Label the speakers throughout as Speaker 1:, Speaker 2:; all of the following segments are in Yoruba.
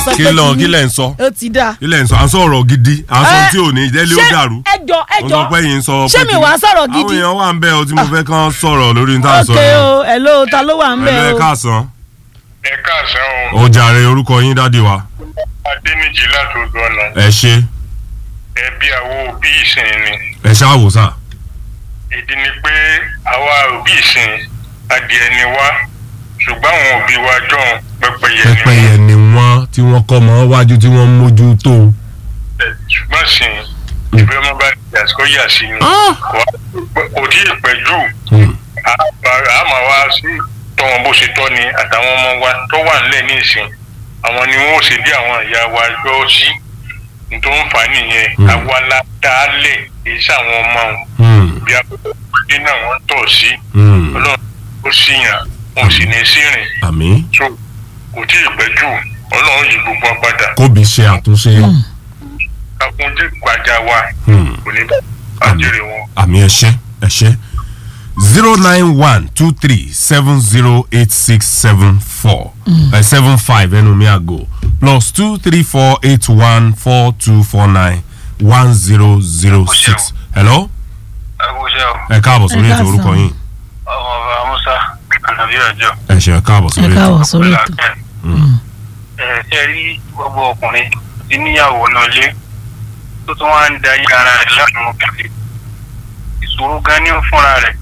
Speaker 1: sọ
Speaker 2: kí
Speaker 1: pé
Speaker 2: lọ
Speaker 1: kí
Speaker 2: kí
Speaker 1: ni.
Speaker 2: lẹ̀ ń sọ
Speaker 1: ó ti dáa.
Speaker 2: kí lẹ̀ ń sọ à ń sọ̀rọ̀ gidi à ń sọ
Speaker 1: Ẹ,
Speaker 2: tí ò ní ìdẹ́lẹ́ ó
Speaker 1: ṣé
Speaker 2: dàrú
Speaker 1: ẹjọ
Speaker 2: mo
Speaker 1: ẹjọ
Speaker 2: sọ pé yìí ń sọ
Speaker 1: ṣé
Speaker 2: pé
Speaker 1: mi
Speaker 2: kí-
Speaker 1: wàá sọ̀rọ̀
Speaker 2: àwọn
Speaker 1: gidi
Speaker 2: èèyàn wà ń bẹ ọ tí mo fẹ́ kàn sọ̀rọ̀ lórí ní tá à ń sọ
Speaker 1: ok
Speaker 2: yẹn
Speaker 1: o hello ta ló wà ń bẹ
Speaker 2: ẹ̀lú ẹ̀
Speaker 1: o
Speaker 2: káàsán
Speaker 3: ẹ káàsán o
Speaker 2: ó jàre orúkọ yín dádì wa
Speaker 3: adẹnijì látòdò ọ̀nà
Speaker 2: ẹ ṣe
Speaker 3: ẹbí àwọn òbí ìsìn ni
Speaker 2: ẹ ṣáà wò sá
Speaker 3: ìdí ni pé àwa òbí ìsìn adìẹ ni wá ṣùgbọ́n àwọn òbí wa jọ̀hún pẹ́pẹ́yẹ ni
Speaker 2: pẹ́pẹ́yẹ ni wọ́n tí wọ́n kọ́ mọ́ wájú tí wọ́n ń mójú tó
Speaker 3: wọ́n ṣùgbọ́n sìn ìfẹ́ ọmọ bá di àsìkò yà sí ni Kò- kò tí ì pẹ́ jù a máa wá sí tọ́ wọn bó ṣe tọ́ ni àtàwọn ọmọ wa tó wà nílẹ̀ ní ìsìn àwọn ni wọn ò ṣe bí àwọn ìyá wa yọ sí tó ń fà á nìyẹn
Speaker 2: Mm.
Speaker 3: àwa la dálẹ̀ èyí sáwọn ọmọ wọn bí abúlé náà wọ́n tọ̀ sí ọlọ́run ó sì yàn wọn sì ní sí rìn
Speaker 2: àmì
Speaker 3: so kò tí ì pẹ́ jù ọlọ́run yìí gbogbo wa padà
Speaker 2: kóbi ṣe àtúnṣe
Speaker 3: kakunjẹ gbajà wa
Speaker 2: Hmm.
Speaker 3: kò ní bàjẹ́rẹ̀ wọn.
Speaker 2: àmì ẹ ṣé ẹ ṣé zero nine one two three seven zero eight six seven four seven five ẹnu mi àgò plus two three four eight one four two four nine one zero zero six hello
Speaker 3: ẹ kú iṣẹ́ o
Speaker 2: ẹ káàbọ̀ sórí
Speaker 1: Ẹ
Speaker 2: ètò
Speaker 1: káàsán.
Speaker 2: orúkọ yín
Speaker 3: ọmọ ọba musa ànàbí ọjọ́
Speaker 2: ẹ ṣé ẹ káàbọ̀
Speaker 1: ẹ
Speaker 2: sórí ètò
Speaker 1: káwọ sórí ètò
Speaker 3: ẹ ṣe rí gbogbo ọkùnrin tí níyàwó náà lé tó tún wá ń da yí ara rẹ̀ láàrin obìnrin ìṣòro gan ní fúnra rẹ̀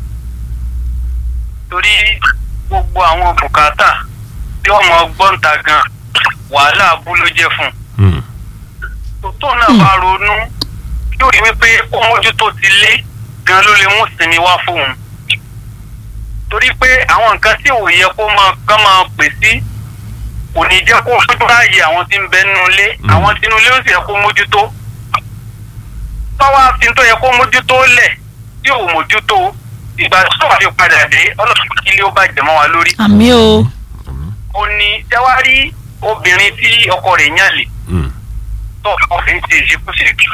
Speaker 3: torí gbogbo àwọn bùkátà tí ọmọ gbọ́ǹta gan wàhálà abú ló jẹ́ fún un
Speaker 2: Hmm.
Speaker 3: tó náà bá ronú yóò rí wípé ó mójútó ti lé gan ló lè mú sinmi wá fóun torí pé àwọn nǹkan tí ò yẹ kó máa kán máa pè sí kò ní jẹ́ kó fojú ráàyè àwọn tí ń bẹ nínú ilé
Speaker 2: Mm.
Speaker 3: àwọn tí inú ilé ó sì yẹ kó mójútó tọ́wọ́ fi tó yẹ kó mójútó lẹ̀ tí ò mójútó ìgbà tó wà fi padà dé ọlọ́run kí ilé ó bàjẹ́ mọ́ wa lórí
Speaker 1: àmì o
Speaker 3: ó ní jẹ́wárí obìnrin tí ọkọ rẹ̀ yàn lè
Speaker 2: Hmm.
Speaker 3: tó ọkùnrin ti ìṣekúṣe jù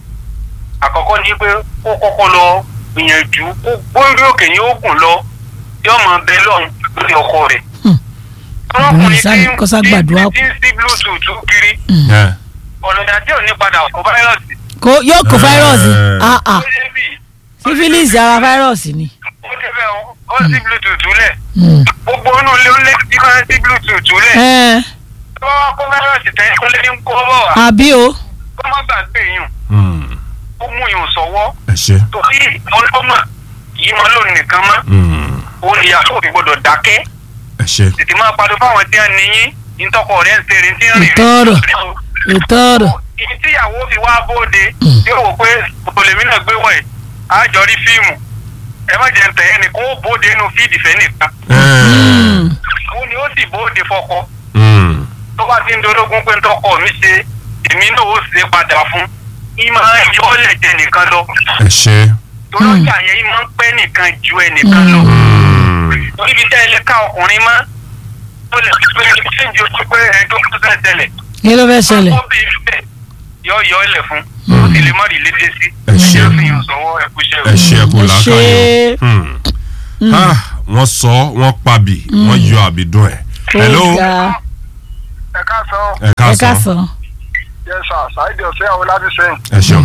Speaker 3: àkọ́kọ́ ni pé kó kọ́kọ́ lọ gbìyànjú kó gbórí òkè ní oògùn lọ tí ọmọ bẹ lọ́run lórí ọkọ rẹ̀.
Speaker 1: Hmm.
Speaker 3: ọlọ́kùnrin
Speaker 1: Sáré
Speaker 3: tí
Speaker 1: kó sá gbàdúrà
Speaker 3: tí ń sí bluetooth kiri
Speaker 2: Yeah.
Speaker 3: ọ̀nà ìdájọ́ ò ní padà kó fáírọ̀sì.
Speaker 1: kò yóò kó
Speaker 2: Ẹ.
Speaker 1: fáírọ̀sì ah
Speaker 3: ó
Speaker 1: ah
Speaker 3: dé bí
Speaker 1: sífílìsì ara fáírọ̀sì ni
Speaker 3: ó débẹ̀ ó ó sí bluetooth lẹ̀
Speaker 1: Hmm.
Speaker 3: gbogbo inú ilé ó lé tí wọ́n sí bluetooth lẹ̀
Speaker 1: ẹ
Speaker 3: tó bá wá kó fáírọ̀sì tẹ́ ó lé ní kó bọ̀ wá
Speaker 1: àbí o
Speaker 3: kó má gbàgbé yùn
Speaker 2: Hmm.
Speaker 3: ó mú yùn sọ́wọ́
Speaker 2: ẹ ṣé
Speaker 3: torí ọlọ́mọ kì í mọ lónìí nìkan mọ́
Speaker 2: Hmm.
Speaker 3: ó ní ìyàwó òfin gbọdọ̀ dákẹ́
Speaker 2: ẹ ṣé
Speaker 3: tètè máa padà fáwọn tí wọ́n níyìn ìtọ́kọ rẹ̀ ń ṣeré tí ń rìn
Speaker 1: Ìtọ́rọ̀. ìtọ́rọ̀
Speaker 3: ibi tíyàwó fi wá bóde tí ó wò pé olèmí náà gbé wọ̀ ẹ́ àjọ rí fíìmù ẹ má jẹ́ ntẹ̀ ẹnì kó bóde inú fíìdì fẹ́ nìkan
Speaker 2: Eh.
Speaker 3: ó ní ó sì bóde fọkọ
Speaker 2: Hmm.
Speaker 3: tó bá ti ń dológun pé ntọ́kọ mi ṣe èmi náà ó ṣe padà fún ìmọ̀ ẹ̀yọ́ lẹ̀ jẹ nìkan lọ
Speaker 2: ẹ ṣé
Speaker 3: torí ọjà yẹn ìmọ̀ ń pẹ́ nìkan ju ẹnìkan lọ.
Speaker 2: Hmm.
Speaker 3: torí ibi tẹ́ ẹ lè ká ọkùnrin mọ́ ó lè fi pé ṣéǹjì ojú pé ẹjọ́ tó fẹ́ tẹ̀lẹ̀
Speaker 1: kí ló fẹ́ ṣẹlẹ̀
Speaker 3: ó bí bẹ́ẹ̀ yọ yọ ilẹ̀ fún ó sì lè má rí lédè sí
Speaker 2: Ẹ ṣé.
Speaker 3: ẹ fi hàn sọ́wọ́ ẹ kú iṣẹ́
Speaker 2: ẹ ṣé ẹ kú
Speaker 1: Ẹ
Speaker 2: làákàyè
Speaker 1: ṣé.
Speaker 2: Hmm. Ah, wọ́n sọ wọ́n pabì wọ́n yọ àbìdún ẹ̀ hello
Speaker 1: ó ga
Speaker 3: ẹ ká sọ
Speaker 2: ẹ
Speaker 1: ẹ
Speaker 2: káàsán
Speaker 1: káàsán
Speaker 3: yẹ sà ṣáìdì ọ̀sẹ̀ àwọn láti sẹ́yìn
Speaker 2: ẹ ṣeun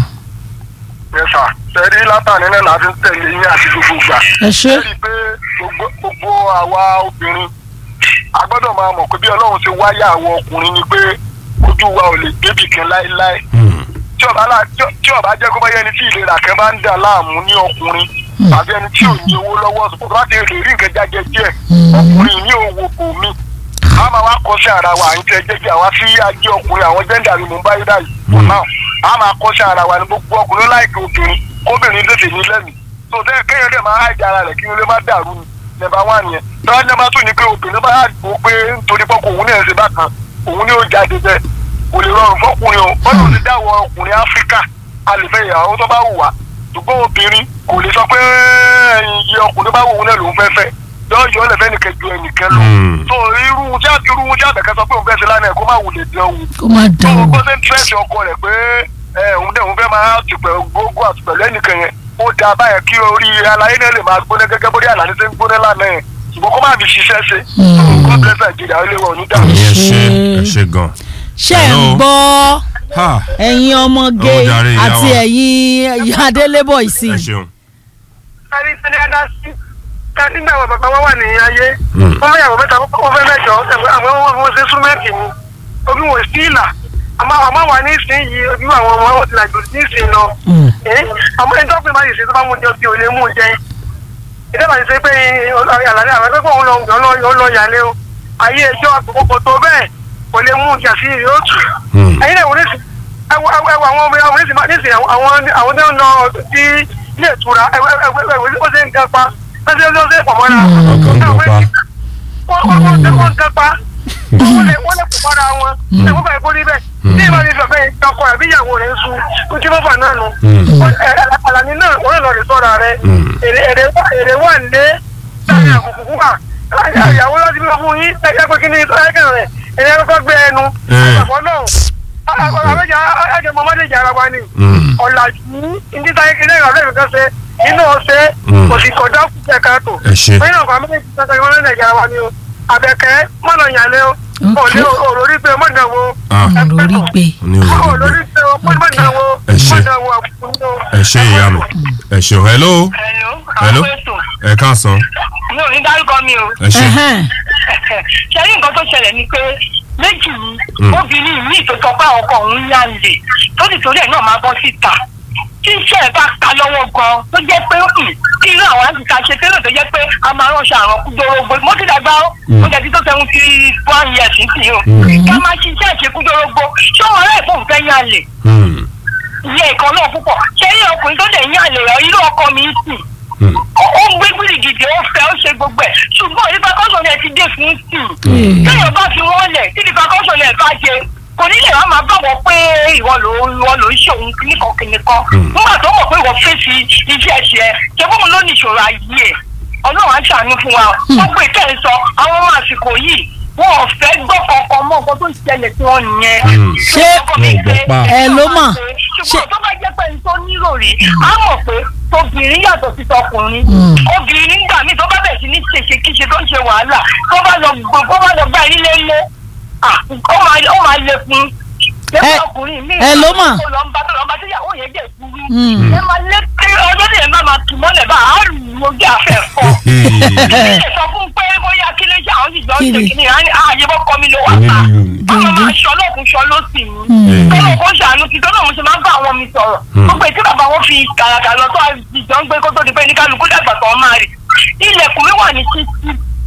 Speaker 3: yẹ sà tẹ̀rí látàní náà láti ń tẹ̀lé yín àti gbogbo gbà
Speaker 1: ẹ ṣé
Speaker 3: rí i pé gbogbo gbogbo àwa obìnrin a gbọ́dọ̀ máa mọ̀ pé bí ọlọ́run ṣe wáyà àwọn ọkùnrin ni pé ojú wa ò lè débì kan láéláé
Speaker 2: Hmm.
Speaker 3: tí ọba la tí- tí ọba jẹ́ kó bá yẹ ẹni tí ìlera kan bá ń dà láàmú ní ọkùnrin tàbí ẹni tí ò ní owó lọ́wọ́ sọ pé láti lè rí nǹkan jáde díẹ̀ ọkùnrin ní òwò kò mí a máa wá kọ́ sí ara wa à ń tẹ jẹ́jẹ́ àwa sí ajé ọkùnrin àwọn jẹ́ndà ni mò ń bá yí báyìí for now a máa kọ́ sí ara wa ní gbogbo ọkùnrin láìka obìnrin kóbìnrin lè ní lẹ́mìí tó tẹ́ kéèyàn dẹ̀ máa háìjà ara rẹ̀ kí ilé má dàrú ni nẹ́bà wà nìyẹn tọ́wọ́ nẹ́bà tún ní pé obìnrin bá yà gbó pé nítorí pé òun ní ẹ̀sìn bákan òun ní ó jáde bẹ́ẹ̀ kò lè rọrùn fọkùnrin o bọ́lá ti dáwọ́ ọkùnrin áfíríkà a lè fẹ́ ìyàwó tó bá wù wá ṣùgbọ́n obìnrin kò lè sọ pé iye ọkùnrin bá wù ú náà lòún fẹ́ fẹ́ yọ yọ lẹ́fẹ́ nìkan ju ẹnìkan lọ
Speaker 2: Hmm.
Speaker 3: so irú tí a irú tí àbẹ̀kẹ́ sọ pé òun fẹ́ ṣe lánàá ẹ̀ kó má wù lè dán wù
Speaker 1: kó má
Speaker 3: tó
Speaker 1: dán
Speaker 3: o
Speaker 1: o
Speaker 3: gbọ́ sí tírẹ̀sì ọkọ rẹ̀ pé ẹ òun dẹ̀ òun fẹ́ máa tìpẹ̀ gbogbo àtìpẹ̀lẹ́ nìkan yẹn ó da báyẹn kí orí alayé náà lè máa gbóná gẹ́gẹ́ bórí àlàyé ṣe ń gbóná lánàá yẹn ṣùgbọ́n kó má fi ṣiṣẹ́ ṣe so God bless Nigeria ó lè wọ̀ ní dàrú.
Speaker 2: àmì ẹ ṣé ẹ ṣé gan
Speaker 1: ṣe ń
Speaker 2: Hello.
Speaker 1: gbọ́
Speaker 2: ha
Speaker 1: ẹ̀yin ọmọge
Speaker 2: Ó jàre, ìyá
Speaker 1: àti
Speaker 2: wa.
Speaker 1: ẹ̀yin ìyá adélébọ̀ ìsìn
Speaker 2: ẹ ṣeun.
Speaker 3: ẹni tí ní adá sí ká nígbà wo bàbá wa wà ní ayé
Speaker 2: Hmm.
Speaker 3: wọ́n fẹ́ yàwó mẹ́ta wọ́n fẹ́ mẹ́jọ ẹ̀fọ́ àwọn ọmọ wọn ṣe súnmẹ́ǹtì ni omi wò sí ìlà àmọ́ àmọ́ wà ní ìsìn yìí ojú àwọn ọmọ wọn ti làjò ní ìsìn lọ
Speaker 1: Mm.
Speaker 3: ẹ̀ àmọ́ ẹni tó fi máa yìí ṣe tó bá mú jẹ bí ò lè mú jẹ ìdábàá ti ṣe pé àlàyé àwọn ẹgbẹ́ òun lọ òun lọ yàlẹ́ o ayé ẹjọ́ àkókò tó bẹ́ẹ̀ kò lè mú jà sí yóò tù
Speaker 2: Hmm.
Speaker 3: ẹ̀yin náà wò ní sìn ẹwọ ẹwọ ẹwọ àwọn ọmọ ọmọ nísìn nísìn àwọn àwọn tó ń lọ sí ilé ìtura ẹwọ ẹwọ ẹwọ ó ṣe ń kápá ó ṣe ó ṣe pọ̀ mọ́ra
Speaker 2: ọkàn ń gbọ́ pa.
Speaker 3: wọ́n wọ́n wọ́n ṣe wọ́n ń kápá wọ́n lè wọ́n lè pọ̀ mọ́ra wọn ẹ̀wọ́n báyìí kó rí bẹ́ẹ̀ ní ìbá mi fẹ́ ọkọ rẹ̀ bí ìyàwó rẹ̀ ń sun ó ti mọ́fà náà nù
Speaker 2: Hmm.
Speaker 3: àlàní náà wọ́n lọ rè sọ́ra rẹ̀
Speaker 2: Hmm.
Speaker 3: èrè wà lé láàrin àkùkù wà ìyàwó láti bí wọ́n fún yín ẹgbẹ́ pé kí ni ẹgbẹ́ rẹ̀ èrè kọ́kọ́ gbé ẹnu
Speaker 2: Eh.
Speaker 3: àgbàfọ́ náà àbẹ́jà ẹ̀jẹ̀ mọ́mọ́déjà ara wa ni
Speaker 2: Hmm.
Speaker 3: ọ̀làjú ní táyé kí lẹ́yìn ọ̀rẹ́ mi kan ṣe inú ọ̀sẹ̀
Speaker 2: Mm.
Speaker 3: kò sì kọjá kúkẹ́ káàtó.
Speaker 2: ẹ ṣe.
Speaker 3: lẹ́yìn ọ̀gá méjì kankan ìwọ́n lẹ́yìn ẹ̀jẹ̀ ara wa ni o àbẹ̀kẹ́ mọ́nà ìyàlẹ́ o
Speaker 1: Ok.
Speaker 3: òní òrórí pé mọ́nà wo
Speaker 2: Ah.
Speaker 1: lórí gbé
Speaker 2: ní òwúrọ̀
Speaker 3: òrórí pé mọ́nà wo
Speaker 2: Ẹ ṣé.
Speaker 3: mọ́nà wo àbùkù ní o.
Speaker 2: ẹ ṣe ìyá mi ẹ ṣeun hello
Speaker 3: Hello,
Speaker 2: hello
Speaker 3: àwọn ètò.
Speaker 2: ẹ káàsán
Speaker 3: mi ò ní dárúkọ mi o.
Speaker 2: ẹ ṣe.
Speaker 1: Ẹhẹ́n.
Speaker 3: ṣe rí nǹkan tó ṣẹlẹ̀ ni pé méjì
Speaker 2: Mm.
Speaker 3: ni obìnrin mi tó sọ pé àwọn ọkọ òun yá ń lè tó sì torí ẹ̀ náà máa bọ́ síta tí iṣẹ́ ẹ̀ bá ta lọ́wọ́ gan tó jẹ́ pé mm, kí irú àwọn àtìká ṣe tẹ́lẹ̀ tó jẹ́ pé a máa ránṣọ àrùn kúdórógbó mo ti dàgbà ó
Speaker 2: Mm.
Speaker 3: mo jẹ́ ti tó seven ti one years ní tìyó
Speaker 2: Mm.
Speaker 3: ká máa ṣiṣẹ́ ìṣekúdórógbó ṣé wọn rẹ̀ fóun fẹ́ yá lè
Speaker 2: Hmm.
Speaker 3: ìyẹn ìkan náà púpọ̀ ṣé ilé ọkùnrin tó dẹ̀ yá lè rọ irú ọkọ mi sì
Speaker 2: Hmm.
Speaker 3: ó ó ń gbé gbìrìgìdì ó fẹ́ ó ṣe gbogbo ẹ̀ ṣùgbọ́n ìfakọ́sọ̀ yẹn ti dé fún sí
Speaker 1: Mm.
Speaker 3: i téèyàn bá fi wọ́n lẹ̀ tí ìfakọ́sọ̀ yẹn bá jẹ kò ní lè wá máa bá wọn pé ìwọ ló ìwọ ló ń ṣòun kíníkan kíníkan
Speaker 2: Mm.
Speaker 3: nígbà tó mọ̀ pé ìwọ fèsì iṣẹ́ ṣe ṣe fún mi ló ní ìṣòro ayé ẹ̀ ọlọ́run á ṣàánú fún wa gbogbo ìtẹ́ ń sọ àwọn ọmọ àsìkò yìí wọn ò fẹ́ gbọ́ kankan mọ́ nǹkan tó ń ṣẹlẹ̀ sí wọn nìyẹn.
Speaker 2: Mm.
Speaker 1: Ṣé
Speaker 2: wọn ò gbọ́ pa?
Speaker 1: ẹ ló mọ̀?
Speaker 3: ṣùgbọ́n tó bá jẹ́ pé ní tó nílò rí á mọ̀ pé tóbìnrin yàtọ̀ sí tọkùnrin
Speaker 1: Mm.
Speaker 3: obìnrin nígbà míì tó bá bẹ̀ sí ní ṣèṣe kíṣe tó ń ṣe wàhálà tó bá lọ gbọ́ tó bá lọ gbá ilé lé ah, ó máa ó máa le fún
Speaker 1: Ẹ-
Speaker 3: ọkùnrin mi
Speaker 1: ẹ ló mọ̀?
Speaker 3: tó lọ ń bá tó lọ ń bá tó yàwó yẹn jẹ́ kúrú
Speaker 1: Mm.
Speaker 3: ẹ máa lé pé ọjọ́ tí ẹ bá máa tù mọ́lẹ̀ bá a rù ú ojú àfẹ́ fọ́
Speaker 2: Hey.
Speaker 3: ẹ sọ fún pé bóyá kí ló ṣe àwọn ìjọ
Speaker 1: Kí
Speaker 3: ń ṣe
Speaker 1: ni?
Speaker 3: kí ni ààyè bọ́ kọ́ mi ló wà ká
Speaker 2: onílù ni.
Speaker 3: ọmọ máa ṣọ lọ́kùn ṣọ lọ́sì mi
Speaker 1: Mm.
Speaker 3: tọ́lọ̀ kó ṣàánú ti tọ́lọ̀ mo ṣe máa ń bá àwọn mi sọ̀rọ̀
Speaker 2: Mm.
Speaker 3: gbogbo ètí bàbá wọn fi kàràkà lọ tó àjọ ń gbé kó tó di pé ní kálukú dàgbà tó máa rì ilẹ̀kùn mi wà ní títí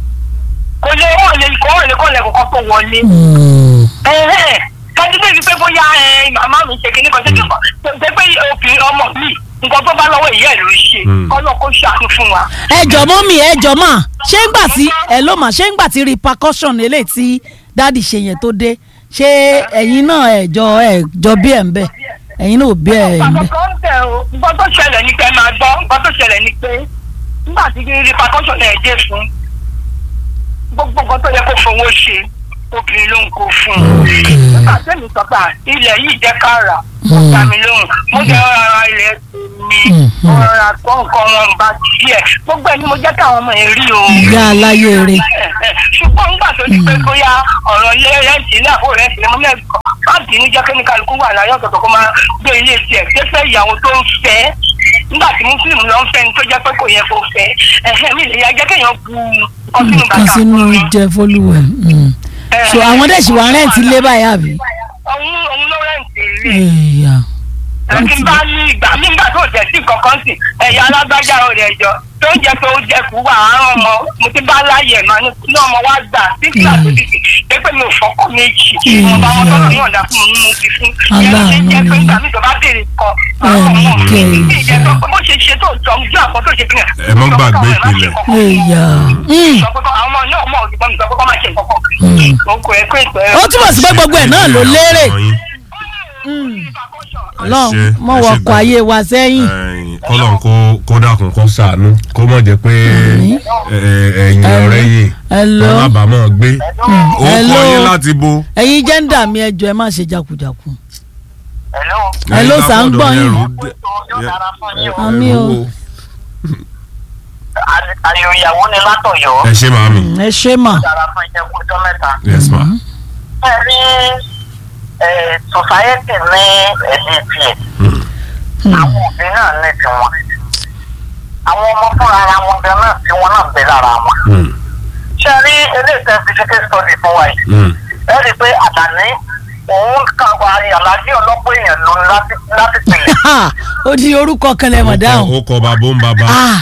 Speaker 3: kò lè wọ́n lè kọ́ wọ́n lè kọ́ lẹ̀kùn kan tó wọlé
Speaker 1: Mm.
Speaker 3: ẹ̀hẹ́n kájú bẹ́ẹ̀ ni pé bóyá ẹ, màmá mi ṣe kíní kan ṣe kíní kan ṣe pé obìnrin ọmọ mi nǹkan tó bá lọ́wọ́ ìyá ẹ̀ ló ń ṣe
Speaker 2: Mm.
Speaker 3: kọ́lọ́ kó ṣàánú fún wa.
Speaker 1: ẹ jọ mọ́ mi ẹ jọ mà ṣé ń gbà tí ẹ ló mà ṣé ń gbà tí repercussion eléyìí tí dáàdì ṣe yẹn tó dé ṣé ẹ̀yin náà ẹ jọ ẹ jọ bí ẹ̀ ń bẹ̀ ẹ̀yin náà ò bí ẹ̀ ń bẹ̀.
Speaker 3: nǹkan tẹ̀ o nǹkan tó ṣẹlẹ̀ ní pé máa gbọ́ nǹkan tó ṣẹlẹ̀ ní pé nígbà tí repercussion ẹ̀ dé fún gbogbo nǹkan tó yẹ kó fowó ṣe obìnrin ló ń kó fún un. nígbà tẹ́mi sọ pé à, ilẹ̀ yìí jẹ́ ká rà ó dá mi lóhùn mo jẹ́ rárá ilẹ̀ mi mo rárá tó nǹkan wọn bá díẹ̀ gbogbo ẹ̀ ni mo jẹ́ káwọn ọmọ ẹ̀ rí o
Speaker 1: ìyá aláyé rẹ
Speaker 3: ṣùgbọ́n nígbà tó di pé bóyá ọ̀rọ̀ ilé rẹ́ǹtì ilé àbò rẹ́ǹtì ilé mọ́lẹ́ má bínú jẹ́ kẹ́mi kálukú wà láyé ọ̀tọ̀ọ̀tọ̀ kó máa gbé ilé tiẹ̀ fẹ́fẹ́ ìyàwó tó ń fẹ́ nígbà tí mùsùlùmí lọ ń fẹ́ ní tó jẹ́ pé kò yẹ kó fẹ́ ẹ̀hẹ́ mi lè ya jẹ́ kéèyàn bu ọtí nù
Speaker 1: kan
Speaker 3: bàtà
Speaker 1: sínú
Speaker 3: fún mi.
Speaker 1: jẹ fọlùwẹ̀
Speaker 3: Eh,
Speaker 1: so àwọn dẹ̀ sì wá rẹ́ǹtì lé báyà bí.
Speaker 3: òun òun ló rẹ́ǹtì ilé
Speaker 1: ẹ̀yà
Speaker 3: ẹ̀sìn bá ní ìgbà nígbà tó jẹ́ sí kankan sí ẹ̀yà alágbájá rẹ̀ jọ tó ń jẹ tó jẹ kú wà àárọ̀ ọmọ mo ti bá láyè mà ní ní ọmọ wa gbà sígbà tó ti sì pé pé mi ò fọkọ méjì mo bá wọn tọ́lọ̀ ní ọ̀dà fún mi mo ti fún yẹn ló ṣe jẹ́ pé nígbà mi tó bá béèrè kan àwọn ọmọ mi
Speaker 1: Okay.
Speaker 3: ní ìjẹ́ tó pé bó ṣe ṣe tó jọ ojú àpò tó ṣe fi hàn.
Speaker 2: Ẹ mọ́ gbàgbé ìpìlẹ̀.
Speaker 1: ẹ̀yà
Speaker 3: sọ pé kọ́- àwọn ọmọ náà mọ̀ òdìbọn mi sọ pé kọ́ máa ṣe nǹkan kan. mo kò ẹ pé ìpẹ́
Speaker 1: ó túmọ̀ sí pé gbogbo ẹ̀ náà ló lérè lọ́n mọ̀ wọkọ̀ ayé wa sẹ́yìn
Speaker 2: kọ́lọ̀ kó kó dákun kó sàánú kó mọ̀ jẹ́ pé
Speaker 1: Àmín.
Speaker 2: ẹ, ẹ, ẹ̀yìn ọ̀rẹ́ yìí
Speaker 1: Hello.
Speaker 2: alábàámọ̀ gbé ó kọ́
Speaker 1: Hello.
Speaker 2: yín láti bo.
Speaker 1: ẹ̀yin jẹ́ńdà mi ẹjọ́ ẹ má ṣe jakujaku.
Speaker 3: Hello.
Speaker 1: Hello, sà, ń gbọ́ yín.
Speaker 3: Yóò dára fún yín o.
Speaker 1: Àmín o.
Speaker 3: Ayò ìyàwó ni látọ̀yọ́.
Speaker 2: ẹ ṣe màámi
Speaker 1: ẹ ṣe mà
Speaker 3: dára fún iṣẹ́ kú ọjọ́ mẹ́ta.
Speaker 2: yes ma.
Speaker 3: ẹ rí
Speaker 4: sọsáyẹ́tì ní ẹ̀dí tiẹ̀ àwọn òbí náà ní tiwọn àwọn ọmọ fúnra ara wọn gan náà tí wọn náà ń bẹ lára wọn
Speaker 2: Hmm.
Speaker 4: ṣe rí eléyìí tẹ́ fi ṣe case study fún wa yìí
Speaker 2: Hmm.
Speaker 4: ẹ rí i pé àdáni òun kan wà àlàjì ọlọ́pọ̀ èèyàn ló ní láti láti pèlè.
Speaker 1: Ha! ó di orúkọ kan lẹ mọ̀ dáhùn.
Speaker 2: ó kọ bàbá ń bàbá.
Speaker 1: Ah!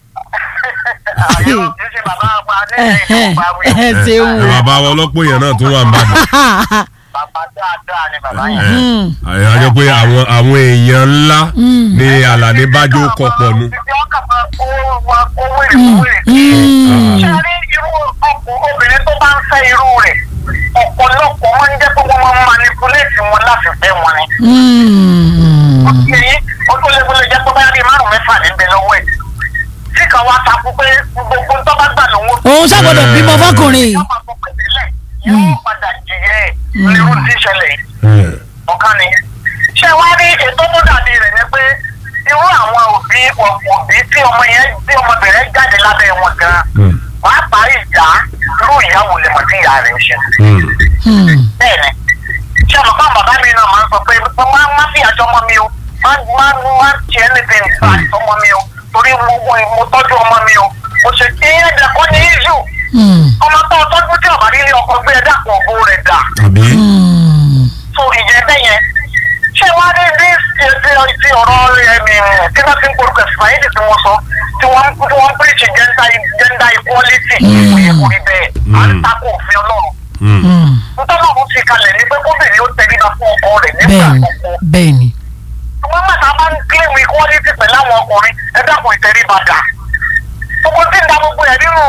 Speaker 4: àyè kì í ṣe bàbá àgbà ní
Speaker 1: Ẹ̀hẹ́n,
Speaker 4: ìlú bá wí.
Speaker 1: ẹ̀hẹ́n, ṣeun
Speaker 2: ẹ
Speaker 1: o.
Speaker 2: bàbá wọn lọ́pọ̀ èèyàn náà tó wà ń bàdàn.
Speaker 4: bàbá dáadáa ni bàbá yẹn.
Speaker 1: Hmm.
Speaker 2: àyè á jẹ́ pé àwọn àwọn èèyàn ńlá ni àlàní bájó kọ pọ̀ nu.
Speaker 4: Títí wọ́n kà máa kó wa kó wèrè kó wèrè kí.
Speaker 1: Hmm.
Speaker 4: ṣe rí irú ọkùn obìnrin tó bá ń fẹ́ irú rẹ̀ ọ̀pọ̀lọpọ̀ wọn ń jẹ́ pé wọ́n máa ń manipulate wọn láti fẹ́ wọn ni.
Speaker 1: Hmm.
Speaker 4: èyí ó tó lé wọlé jẹ́ pé báyà bíi márùn-ún mẹ́fà níbẹ̀ lọ́wọ́ ẹ̀. tí kan wá takú pé gbogbo ń tọ́ bá gbà lówó.
Speaker 1: òun ṣàgbọ́dọ̀ bímọ fọkùnrin.
Speaker 4: yóò máa sọ pé tẹ́lẹ̀ yóò padà jìyẹ irú tí ìṣẹ̀lẹ̀ yìí ọ̀kan ni. ṣé wàá rí ètò tó dàbí rẹ̀ ni pé irú àwọn òbí òbí tí ọmọ yẹn tí ọmọbìnrin jáde lábẹ́ wọn gan wàá parí ìjà irú ìyàwó lè mọ̀ tí ìyá rẹ̀ ń ṣe.
Speaker 1: Hmm.
Speaker 4: bẹ́ẹ̀ ni ṣé ọmọ kan bàbá mi náà máa ń sọ pé má má fi àjọ ọmọ mi o má má má tiẹ̀ anything bad ọmọ mi o torí mo mo- mo tọ́jú ọmọ mi o mo ṣe kí ẹ̀dẹ̀ kọ́ ní ìṣù
Speaker 1: Hmm.
Speaker 4: ọmọ tó tọ́jú tí ọ̀bà nílé ọkọ̀ gbé ẹ̀dá kan ògbó rẹ̀ dà
Speaker 2: àbí.
Speaker 1: Hmm.
Speaker 4: so ìjẹ́ bẹ́ẹ̀ yẹn ṣé wá ní bí ti ti ọ̀rọ̀ ẹ̀mí tí wọ́n ti ń porúkọ ìsìláyédì tí wọ́n sọ tí wọ́n tí wọ́n pèsè gender gender equality kò yẹ kó rí bẹ́ẹ̀ à ń takò òfin ọlọ́run
Speaker 2: Hmm.
Speaker 1: Hmm.
Speaker 4: nítorí àwọn ti kalẹ̀ ní pé kóbìnrin ó tẹríba fún ọkọ rẹ̀ nígbà
Speaker 1: bẹ́ẹ̀ni
Speaker 4: gbogbo
Speaker 1: bẹ́ẹ̀ni.
Speaker 4: wọ́n mọ̀ta bá ń claim equality pẹ̀lú àwọn ọkùnrin ẹ dákun ìtẹríba dà gbogbo tí ń da gbogbo ẹ̀ nínú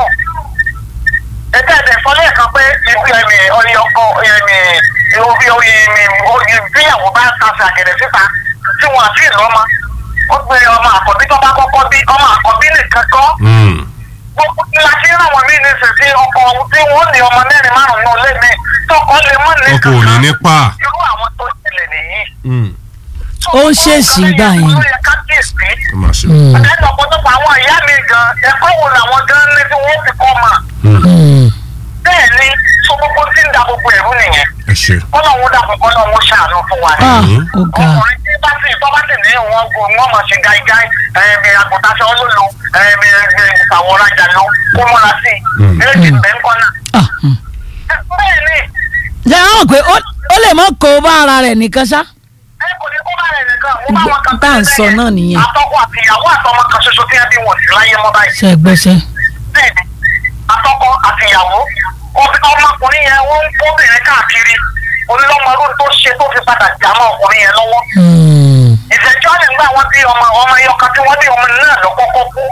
Speaker 4: ẹ̀ka ẹ̀dẹ̀ sọ lẹ́ẹ̀kan pé ibi ẹ̀mí ọ̀yẹ ọkọ ẹ̀mí orí orí ẹ̀mí orí bíyàwó bá ń tasẹ̀ àgẹ̀dẹ̀ síta tí wọ́n àti ìlọ́mọ ó gbé ọmọ àkọ́bí tó bá kọ́kọ́ bí ọmọ àkọ́bí nìkan kọ́
Speaker 2: Hmm.
Speaker 4: gbogbo la ti rán wọn mí ní sèse ọkọ tí wọ́n ní ọmọ mẹ́rin márùn-ún náà lé mi tọkọ lè mọ́ ní
Speaker 2: ọkọ ò ní nípa.
Speaker 4: irú àwọn tó ṣẹlẹ̀ nìyí
Speaker 2: Hmm.
Speaker 1: Ó ń ṣèṣì gbà yẹn.
Speaker 4: ó yẹ ká kíyèsí.
Speaker 2: ó máa ṣe.
Speaker 1: Hmm.
Speaker 4: ẹ̀ka ọ̀pọ̀lọpọ̀ àwọn ìyá mi gan ẹ̀kọ́ wo làwọn gan ní tí wọ́n fi kọ́ mà.
Speaker 2: Hmm.
Speaker 1: Hmm.
Speaker 4: bẹ́ẹ̀ ni so gbogbo tí ń da gbogbo ẹ̀rú nìyẹn.
Speaker 2: ẹ ṣe.
Speaker 4: kọ́lọ́hún dàpọ̀ kọ́lọ́hún ṣàánú fún wa ni.
Speaker 1: Ah,
Speaker 2: Hmm.
Speaker 1: ó ga.
Speaker 4: ọkùnrin tí bá sì tọ́ bá sì ní wọn kò wọ́n mọ̀ sí gáígáí ẹ̀ẹ́mì àgùntàṣọ olólo ẹ̀ẹ́mì àwọn ọ̀rajà ló kó mọ́ra sí i.
Speaker 2: Hmm.
Speaker 4: méjì bẹ́ńkọ́ náà.
Speaker 1: Ah, hmm.
Speaker 4: bẹ́ẹ̀ ni
Speaker 1: ṣé àwọn pé ó ó lè mọ kó bá ara rẹ̀ nìkan ṣá.
Speaker 4: ẹ kò ní kó bá rẹ̀ nìkan mo bá wọn kan
Speaker 1: Tá à ń sọ náà nìyẹn.
Speaker 4: atọ́kọ àti ìyàwó àtọmọ kan ṣoṣo tí ẹ bí wọn sí láyé mọ́ báyìí.
Speaker 1: ṣe gbẹ́sẹ̀.
Speaker 4: bẹ́ẹ̀ni atọ́kọ àti ìyàwó ọbí- ọmọkùnrin yẹn wọ́n ń kóbìnrin káàkiri olùlọ́mọdún tó ṣe tó fi padà jà mọ́ ọkùnrin yẹn lọ́wọ́.
Speaker 1: Hmm.
Speaker 4: ìfẹ̀jọ́ lè gbà wọ́n bí ọmọ ọmọ ẹyọkan tí wọ́n bí ọmọ náà lọ kọ́kọ́ kú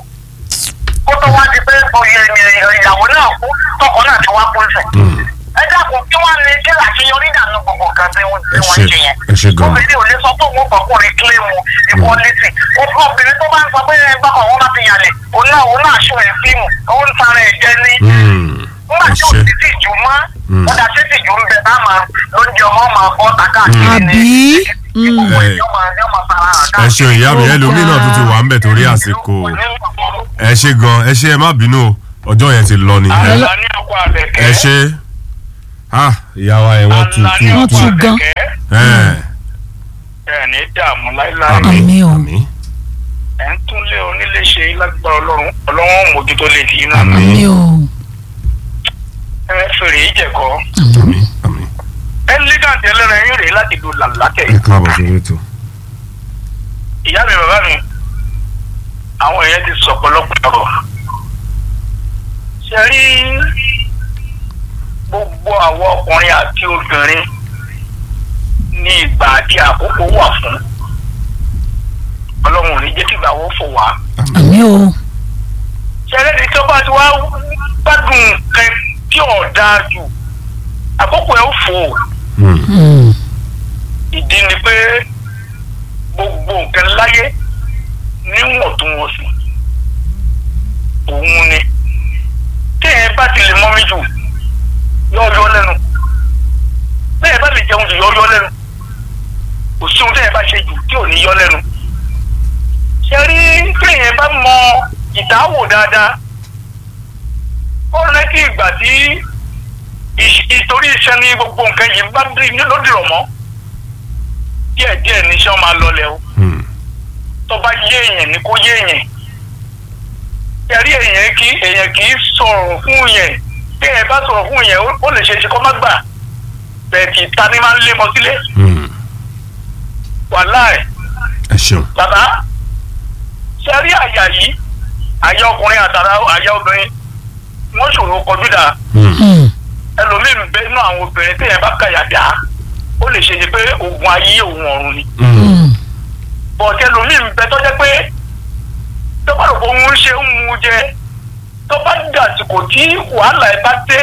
Speaker 4: kó tó wá di pé oyè ìyàwó náà kú tọkọ náà ti wá kú ìfẹ́. ẹ dákun kí wọ́n ní kí àṣeyọrí dànù gbogbo nǹkan tí wọ́n tí
Speaker 2: Ẹ
Speaker 4: wọ́n
Speaker 2: ṣe-
Speaker 4: ń ṣe yẹn.
Speaker 2: ẹ ṣe gan-an.
Speaker 4: obìnrin ò lè sọ pé òun fọkùnrin kílẹ̀mù equality òfin obìnrin tó bá ń sọ pé ẹgbẹ́ kan wọ́n bá ti yàlẹ̀ òun náà òun náà ṣó ẹ̀ fíìmù òun ń tara ẹ̀ jẹ ní
Speaker 2: Hmm.
Speaker 4: nígbà
Speaker 2: ẹ
Speaker 4: tí ò
Speaker 2: ṣe.
Speaker 4: sì ti jù mọ́
Speaker 2: Mm.
Speaker 4: ọ̀dà tí ti jù ń bẹ tá a máa lóúnjẹ ọmọ máa bọ́ tàkà kiri ní
Speaker 1: Àbí? Mm.
Speaker 4: gbogbo ẹ̀ yóò máa yóò máa fara hàn
Speaker 2: ẹ ṣeun ìyá mi
Speaker 1: Ó
Speaker 2: ẹlòmíì náà tún ti wà ń bẹ̀ torí àsìkò ẹ ṣe gan ẹ ṣe ẹ má bínú o ọjọ́ yẹn ti lọ ni ẹ
Speaker 3: àlá ní ọkọ àbẹ̀kẹ́.
Speaker 2: ẹ ṣe ah ìyá wa ẹ wọ́n tu
Speaker 3: àlá ní
Speaker 2: tu
Speaker 1: Wọ́n
Speaker 3: ọkọ
Speaker 1: tu gan.
Speaker 3: àbẹ̀kẹ́.
Speaker 2: ẹ
Speaker 3: ẹ ní dààmú láíláí.
Speaker 1: Àmín o.
Speaker 2: àmín
Speaker 3: ẹ ń tún lé onílé ṣe lágbára ọlọ́run ọlọ́run mójútó lè fi iná.
Speaker 2: Àmín.
Speaker 1: àmì o.
Speaker 3: ẹ fèrè ìjẹ̀kọ́.
Speaker 2: àmín àmín
Speaker 3: ẹ lígàǹtì ẹlẹ́rìn ẹ̀yìn rèé láti lu làlákẹ́.
Speaker 2: ẹ káàbọ̀ sórí ètò.
Speaker 3: ìyá mi bàbá mi àwọn èèyàn ti sọ ọ̀pọ̀lọpọ̀ ọ̀rọ̀ ṣe rí gbogbo àwọn ọkùnrin àti obìnrin ní ìgbà àti àkókò wà fún ọlọ́run ò ní jẹ́ kí ìgbà wo fò wá
Speaker 1: àmì o.
Speaker 3: ṣe ẹlẹ́ni tó bá ti wá gbádùn nǹkan tí ò dáa jù àkókò ẹ̀ ó fò
Speaker 2: Hmm.
Speaker 1: Hmm.
Speaker 3: ìdí ni pé gbogbo nǹkan láyé níwọ̀ntúnwọ̀nsì òun ni téèyàn bá ti lè mọ́mí jù yọ yọ lẹ́nu bẹ́ẹ̀ bá lè jẹun jù yọ yọ lẹ́nu kò sí ohun téèyàn bá ṣe jù tí ò ní yọ lẹ́nu ṣe rí téèyàn bá mọ ìdáwò dáadáa ó rántí ìgbà tí ìṣ- ìtorí iṣẹ́ ní gbogbo nǹkan yìí bá dì ní lódìrọ̀ mọ́ díẹ̀ díẹ̀ ní iṣẹ́ máa lọlẹ̀ o
Speaker 2: Hmm.
Speaker 3: tó bá yé èèyàn ní kó yé èèyàn ẹ̀rí èèyàn kì èèyàn kì í sọ̀rọ̀ fún yẹn bí èèyàn bá sọ̀rọ̀ fún yẹn ó- ó lè ṣe é ṣe kó má gbà bẹ́ẹ̀ kì í ta ni máa ń lé mọ sílé
Speaker 2: Hmm.
Speaker 3: wàláì
Speaker 2: ẹ ṣeun.
Speaker 3: bàbá ṣe rí àyà yìí àyà ọkùnrin àtàrà àyà obìnrin wọ́n ṣòro kọjú dà
Speaker 2: Hmm.
Speaker 3: ẹlòmíì ń bẹ nínú àwọn obìnrin téèyàn bá kàyà dá ó lè ṣe é ṣe pé oògùn ayé òun ọ̀run ni
Speaker 2: Hmm.
Speaker 3: bọ̀dé ẹlòmíì ń bẹ tó jẹ́ pé tó bá rò pé òun ṣe ń mu jẹ tó bá dàsìkò tí wàhálà ẹ bá dé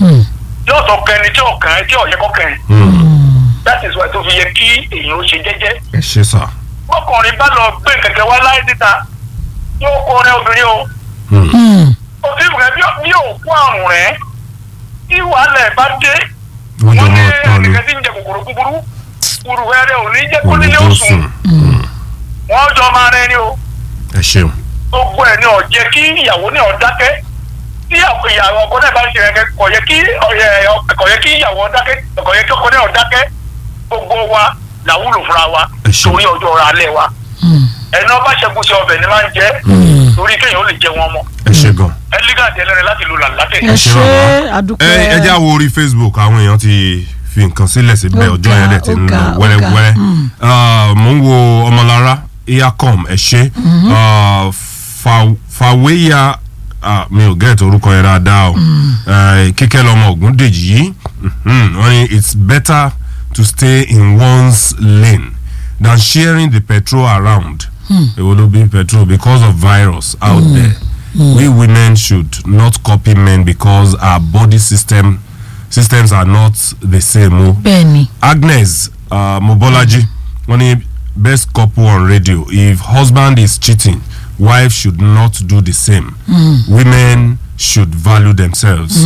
Speaker 3: yóò tó kẹni tí ò kàn ẹ́ tí ò yẹ kó kàn ẹ́
Speaker 2: Hmm.
Speaker 3: that is why tó fi yẹ kí èèyàn ó ṣe jẹ́jẹ́
Speaker 2: ẹ ṣe sà.
Speaker 3: ọkùnrin bá lọ gbé kẹ̀kẹ́ wá láì síta yóò kó rẹ obìnrin o
Speaker 2: Hmm.
Speaker 3: òfin rẹ bí òkú àrùn rẹ tí wàhálà ẹ bá dé
Speaker 2: wọ́n jọ
Speaker 3: wọ́n ní
Speaker 2: máa tán ni.
Speaker 3: ẹnìkan tí ń jẹ kòkòrò búburú kúrú rẹ ò ní jẹ́ kó
Speaker 2: Kò ní
Speaker 3: nílé
Speaker 2: tó
Speaker 3: òsùn
Speaker 2: sùn. Hmm.
Speaker 3: wọ́n jọ máa rẹ ni o
Speaker 2: ẹ ṣeun.
Speaker 3: gbogbo ẹ̀ ní ọ̀jẹ́ kí ìyàwó ní ọ̀dákẹ́ tí ìyàwó ọkọ náà bá ń ṣe ẹ̀kẹ́ kò yẹ kí ọ̀yẹ̀- kò yẹ kí ìyàwó ọ̀dákẹ́ kò yẹ kí ọkọ náà ọ̀dákẹ́ gbogbo wa làwúlò fúnra wa
Speaker 2: Ẹ ṣeun.
Speaker 3: torí ọjọ́ ọ̀rọ̀ alẹ́ wa ẹni ọba ṣẹ́gun sí ọbẹ̀ ni máa ń jẹ́ torí kéèyàn ó lè jẹ wọn mọ́
Speaker 2: ẹ ṣe gan.
Speaker 3: ẹlígàdì ẹlẹ́rìn láti lu làlátẹ̀
Speaker 1: ẹ
Speaker 2: ṣe
Speaker 1: ṣe
Speaker 2: bàbá.
Speaker 1: àdúpẹ́.
Speaker 2: ẹ ẹ já wo orí facebook àwọn èèyàn ti fi nǹkan sílẹ̀ síbẹ̀
Speaker 1: Ó
Speaker 2: ọjọ́
Speaker 1: ga,
Speaker 2: yẹn dẹ̀ ti
Speaker 1: ó
Speaker 2: ń
Speaker 1: ga,
Speaker 2: lọ
Speaker 1: ó
Speaker 2: wẹ́rẹ́wẹ́rẹ́
Speaker 1: ga. Mm.
Speaker 2: Ah, mò ń wo ọmọlára eacom ẹ ṣe Ah, Fa- fàwéyà ah, mi ò gẹ́ẹ̀tì orúkọ yẹn dáadáa o Eh, kíkẹ́ lọ́mọ ògúndèjì yìí mhm, wọ́n ní it's better to stay in one's lane than sharing the petrol around èwo ló bí petrol because of virus out there we women should not copy men because our body system systems are not the same o.
Speaker 1: bẹ́ẹ̀ni
Speaker 2: Agnes uh, Mobolaji wọ́n ní best couple on radio if husband is cheating wife should not do the same women should value themselves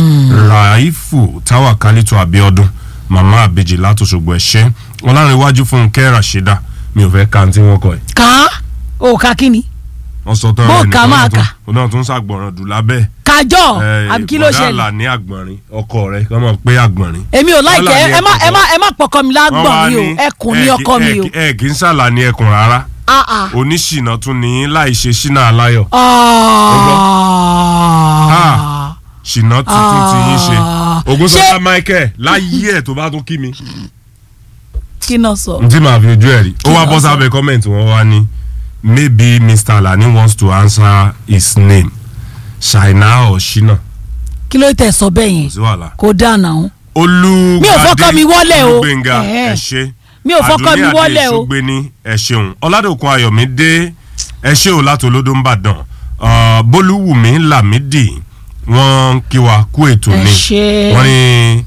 Speaker 2: raifu tawakalitu abiodun mama abeji látòṣogbo ẹ̀ṣẹ́ ọlárẹ̀wájú fúnkẹ́ rashida mi ò fẹ́ ka tí wọ́n kọ ẹ̀
Speaker 1: ká ó ká kí ni
Speaker 2: wọ́n sọ tán
Speaker 1: Bó
Speaker 2: rẹ̀
Speaker 1: kà máa kà.
Speaker 2: òun náà tún ṣàgbọ̀ràn dùn lábẹ́
Speaker 1: kájọ
Speaker 2: ẹ̀,
Speaker 1: àbí kí ló
Speaker 2: bọ̀dá
Speaker 1: ṣẹlẹ̀
Speaker 2: àlà ní àgbọ̀nrín ọkọ rẹ̀ kọ́ mọ̀ pé àgbọ̀nrín
Speaker 1: èmi ò láìkẹ́
Speaker 2: Wọ́n là ní
Speaker 1: ẹ má ẹ má
Speaker 2: ẹ̀kọ́.
Speaker 1: ẹ má pọkọ mi lágbọ̀n mi o ẹkùn ní ọkọ mi o
Speaker 2: ẹ kì í ṣàlà ní ẹkùn rárá
Speaker 1: Ah, ah.
Speaker 2: oníṣìnà tún ní láì ṣe ṣínà aláyọ̀
Speaker 1: Ah.
Speaker 2: ṣìnà tuntun ti yín ṣe
Speaker 1: Ah.
Speaker 2: Ògúnṣọlá
Speaker 1: Ṣé-
Speaker 2: Michael láyé ẹ̀ tó bá tún kí mi
Speaker 1: kí náà sọ.
Speaker 2: n tí màá fi ojú ẹ̀ rí ó wá
Speaker 1: ló
Speaker 2: bọ́
Speaker 1: sọ?
Speaker 2: sábẹ́ kọ́mẹ̀ntì wọn wá ní maybe Mr. Alani wants to answer his name ṣàìná or ṣínà
Speaker 1: kí ló tẹ̀ sọ bẹ́ẹ̀
Speaker 2: kò
Speaker 1: yẹn
Speaker 2: sí wàhálà
Speaker 1: kó dáná o
Speaker 2: olùgbàdé
Speaker 1: Mi ò fọ́kọ́ mi wọ́lẹ̀ o.
Speaker 2: olùgbẹ̀ngà
Speaker 1: Ẹ̀hẹ́.
Speaker 2: ẹ ṣé
Speaker 1: Mi ò fọ́kọ́ mi wọ́lẹ̀ o.
Speaker 2: àdùnní àdé ẹ ṣeun ọ̀làdòkun ayọ̀mídé ẹ ṣé o láti olódó ń bàdàn Ah, bólúwùmí lámìdí wọ́n ń kí wa kú ètò
Speaker 1: Ẹ
Speaker 2: ni
Speaker 1: ṣé.
Speaker 2: wọ́n ní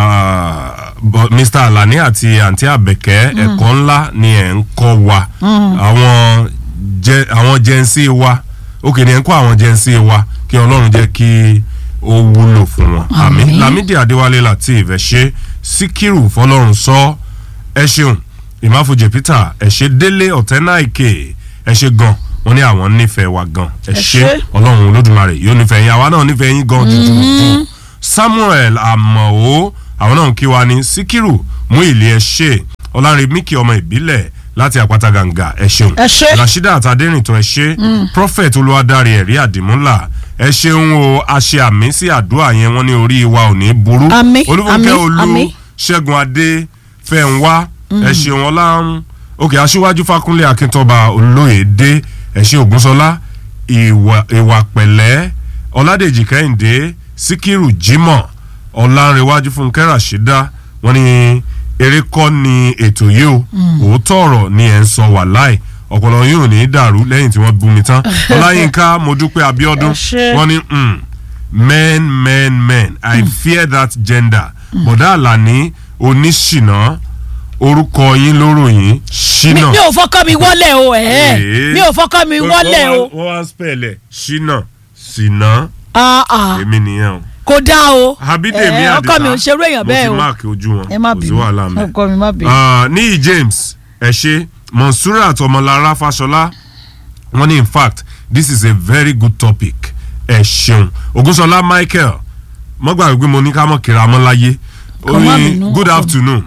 Speaker 2: ah, bọ- Mr. Alani àti àǹtí àbẹ̀kẹ́ ẹ̀kọ́ ńlá ni ẹ̀ ń kọ́ wa àwọn jẹ àwọn jẹ́nsí wa òkè ni ẹ̀ ń kọ́ àwọn jẹ́nsí wa kí ọlọ́run jẹ́ kí ó wúlò fún wọn àmín
Speaker 1: Àmín.
Speaker 2: Lámídì Adéwálé Lateef ẹ ṣé Síkírù fọlọ́run sọ ẹ ṣeun ìmáfojì Peter ẹ ṣé Délé Ọ̀tẹ́náìkè ẹ ṣé gan wọ́n ní àwọn nífẹ̀ẹ́ wa gan ẹ
Speaker 1: Ẹ
Speaker 2: ṣé
Speaker 1: ṣé.
Speaker 2: ọlọ́run olódùmarè yóò nífẹ̀ẹ́ yín àwa náà nífẹ̀ẹ́ yín gan jùjù jù Samuel Amao àwọn náà ń kí wa ní Síkírù mú ìlé ẹ ṣe Ọlárẹ̀míkì ọmọ ìbílẹ̀ láti àpáta gàǹgà ẹ ṣeun
Speaker 1: Ẹ ṣé.
Speaker 2: Rashida àtàdérìntàn ẹ ṣé Prophet olúwadárí ẹ̀rí àdìmúlà ẹ ṣeun o a ṣe àmì sí àdúrà yẹn wọ́n ní orí wa ò ní burú
Speaker 1: Àmín,
Speaker 2: Olúfúnkẹ́
Speaker 1: àmín,
Speaker 2: olú
Speaker 1: àmín.
Speaker 2: Ṣẹ́gun Adé Fẹ́ǹwá ẹ ṣeun ọlá òkè aṣíwájú Fákúnlé Akíntọ́ba Olóyèdé ẹ ṣé Ògúnṣọlá ìwà ìwà pẹ̀lẹ́ Ọládèjì Kẹ́hìndé Síkírù Jímọ̀ Ọlánrewájú Fúnkẹ́ Ràṣídá wọ́n ní eré kọ́ ni ètò yìí o òótọ́ ọ̀rọ̀ ni ẹ̀ ń sọ wàláì ọ̀pọ̀lọ yóò ní í dàrú lẹ́yìn tí wọ́n bú mi tán Ọláyínká Modúpẹ́ Abíọ́dún
Speaker 1: Ẹ ṣé.
Speaker 2: wọ́n ní mm, men men men I fear that gender bọ̀dá Àlàní oníṣìná orúkọ yín lóròyìn
Speaker 1: mi
Speaker 2: ṣínà
Speaker 1: mi ò fọkọ mi wọlé o ẹ
Speaker 2: Ee.
Speaker 1: mi ò fọkọ mi wọlé o
Speaker 2: wọ́n wá spẹ̀lẹ̀ ṣínà ṣìnà
Speaker 1: Ah, ah.
Speaker 2: èmi nìyẹn o
Speaker 1: kò dá o
Speaker 2: Abídèmí
Speaker 1: Eh,
Speaker 2: Àdìsá
Speaker 1: ọkọ mi ò ṣerú èèyàn bẹ́ẹ̀
Speaker 2: mo
Speaker 1: o
Speaker 2: ti máàkì ojú wọn
Speaker 1: ẹ má
Speaker 2: kò sí
Speaker 1: bínú
Speaker 2: wàhálà mẹ́.
Speaker 1: ọkọ mi má bínú.
Speaker 2: Ah, níyì James ẹ ṣe Monsurat Ọmọlára Fáṣọlá wọ́n ní in fact this is a very good topic ẹ ṣeun Ògúnṣọlá Michael mọ́gbà wípé mo ní ká mọ̀ kíra mọ́ láyé ó
Speaker 1: Kàn má
Speaker 2: ní
Speaker 1: bínú,
Speaker 2: good
Speaker 1: ọkọ mi.
Speaker 2: afternoon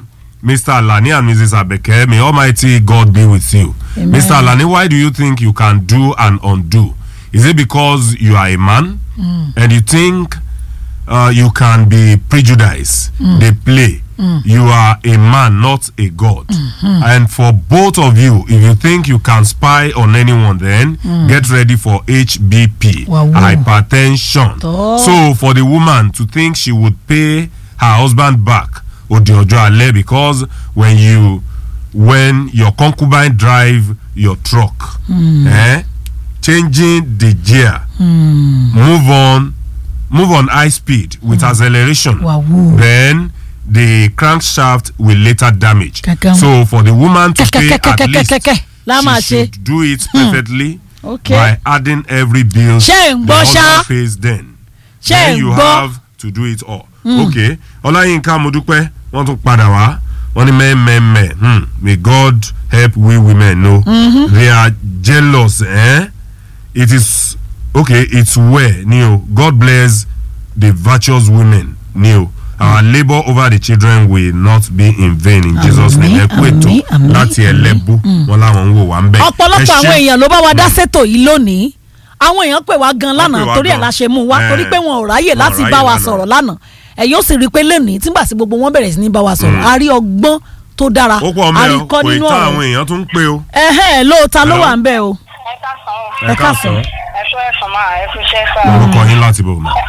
Speaker 2: Mr. Alani and Mrs. Abeke, may Almighty God be with you.
Speaker 1: Amen.
Speaker 2: Mr. Alani, why do you think you can do and undo? Is it because you are a man and you think uh, you can be prejudiced? They play. You are a man, not a God. And for both of you, if you think you can spy on anyone, then get ready for HBP,
Speaker 1: Wow, wow.
Speaker 2: hypertension.
Speaker 1: Toh.
Speaker 2: So for the woman to think she would pay her husband back odi ojo ale because when you when your concubine drive your truck eh, changing the gear move on move on high speed with acceleration
Speaker 1: Wahoo.
Speaker 2: then the crankshaft will later damage
Speaker 1: Kakam.
Speaker 2: so for the woman to pay at
Speaker 1: Kẹ́kẹ́kẹ́kẹ́kẹ́kẹ́
Speaker 2: least
Speaker 1: la máa
Speaker 2: she
Speaker 1: ṣe.
Speaker 2: should do it perfectly
Speaker 1: Okay.
Speaker 2: by adding every bill
Speaker 1: Ṣé ń
Speaker 2: the
Speaker 1: gbọ́ ṣá?
Speaker 2: husband pays then
Speaker 1: Ṣé
Speaker 2: then
Speaker 1: ń
Speaker 2: you
Speaker 1: gbọ́?
Speaker 2: have to do it all. okay ọláyínká mo dúpẹ́ wọ́n tún padà wá wọ́n ní mẹ́ẹ̀mẹ́ẹ̀mẹ́ hmm. may God help we women know they are jealous eh? it is okay it's well ni o God bless the virtuous women ni o our labour over the children will not be in vain in Jesus name ẹ kú ètò
Speaker 1: àmín, àmín,
Speaker 2: láti ẹlẹ́bù wọn làwọn ń wò wá ń bẹ̀.
Speaker 1: ọ̀pọ̀lọpọ̀
Speaker 2: Ẹ ṣé.
Speaker 1: àwọn èèyàn ló bá wa dá sétò yìí lónìí àwọn èèyàn pè wá gan
Speaker 2: Wọ́n pè
Speaker 1: lánàá
Speaker 2: wá
Speaker 1: torí ẹ̀
Speaker 2: gan.
Speaker 1: la ṣe mú wá
Speaker 2: Eh,
Speaker 1: torí pé wọn ò ráyè
Speaker 2: wọn ò
Speaker 1: láti
Speaker 2: ráyè
Speaker 1: bá wa
Speaker 2: lánàá.
Speaker 1: sọ̀rọ̀ lánàá ẹ̀ yóò sì rí i pé lónìí tígbà sí gbogbo wọn bẹ̀rẹ̀ sí ní bá wa sọ̀rọ̀ a rí ọgbọ́n tó dára
Speaker 2: ó pọ̀
Speaker 1: a
Speaker 2: mẹ́
Speaker 1: rí
Speaker 2: o
Speaker 1: kọ́
Speaker 2: kò ì
Speaker 1: nínú
Speaker 2: tán
Speaker 1: ọ̀rọ̀
Speaker 2: àwọn èèyàn tún ń pè o.
Speaker 1: ẹ̀hẹ́n lóòótá ló
Speaker 2: Hello?
Speaker 1: wà ń bẹ̀ o
Speaker 4: ẹ ká sàn án
Speaker 1: Ẹ káàsán.
Speaker 4: ẹ fún ẹ̀fọn máa ẹ fún iṣẹ́ sá
Speaker 2: orúkọ yín láti bò mọ́.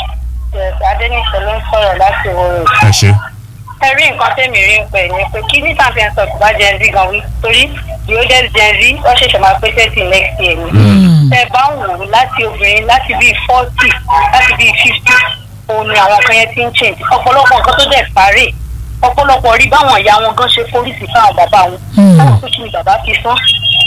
Speaker 4: adéníṣẹ́ ló ń sọ̀rọ̀ láti wọ̀rọ̀
Speaker 2: ẹ ṣe.
Speaker 4: ẹ rí nǹkan tẹ́mi rí ń pè ní pé kí ní tàbí ẹ̀ sọ kò bá gen z gan wí torí yóò jẹ́ gen z wọ́n ṣẹ̀ṣẹ̀ máa pé thirty next year ni. ẹ bá ń wò ó láti obìnrin láti bíi forty láti bíi fifty òun ni àwọn kan yẹn ti ń change ọ̀pọ̀lọpọ̀ nǹkan tó dẹ̀ parí ọ̀pọ̀lọpọ̀ rí báwọn ìyá wọn gan ṣe pólísì fáwọn bàbá wọn báwọn tó kí ni bàbá fi sán